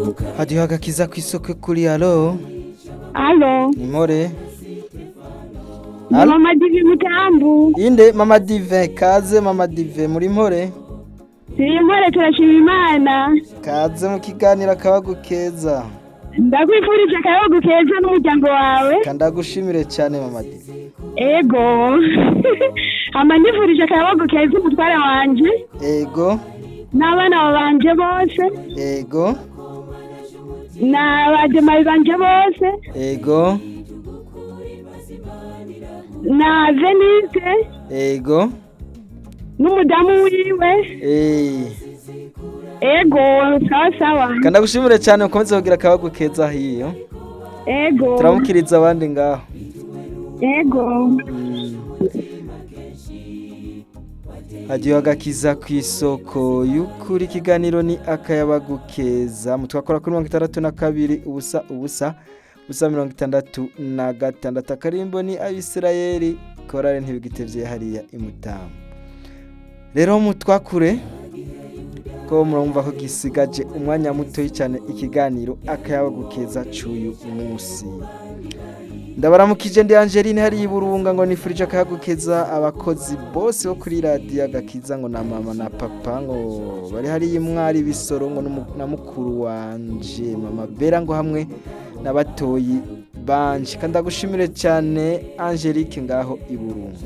hadiho agakiza kw'isoko kuri alo Alo, nimore ni Alo? mama Divi Mutambu. inde mama dive kaze mama dive muri mpore Turi mpore turashima Imana. kaze mu kiganiro akabagu keza Ndakwifurije akayabagu keza n'umuryango wawe. kandagushimire cyane mama dive Ego. Hama nifurije akayabagu keza umutware wanje ego n'abana banje bose ego n'abajemayi banje bose ego na Venise ego n'umudamu wiwe. eh Ego, sawa sawa. kandagushimire cyane ukomeze kugira akabagu keza hiyo Ego. turamukiriza abandi ngaho Ego. hadiho agakiza ku isoko y'ukuri ikiganiro ni akayabagu keza mutwakora kuri mirongo itandatu na kabiri ubusa ubusa ubusa mirongo itandatu na gatandatu akarimbo ni abisirayeli korale ntibigitevye hariya imutamu rero mutwakure ko murumva ko gisigaje umwanya mutoyi cyane ikiganiro akayabagu keza c'uyu munsi ndabaramukije ndi Angeline hari iburunga ngo nifurije akayagukeza abakozi bose bo kuri radiyo agakiza ngo na mama na papa ngo bari hari imwari bisoro ngo n'umu- na mukuru wanje mama bera ngo hamwe n'abatoyi banje kandi ndagushimire cyane Angelique ngaho iburunga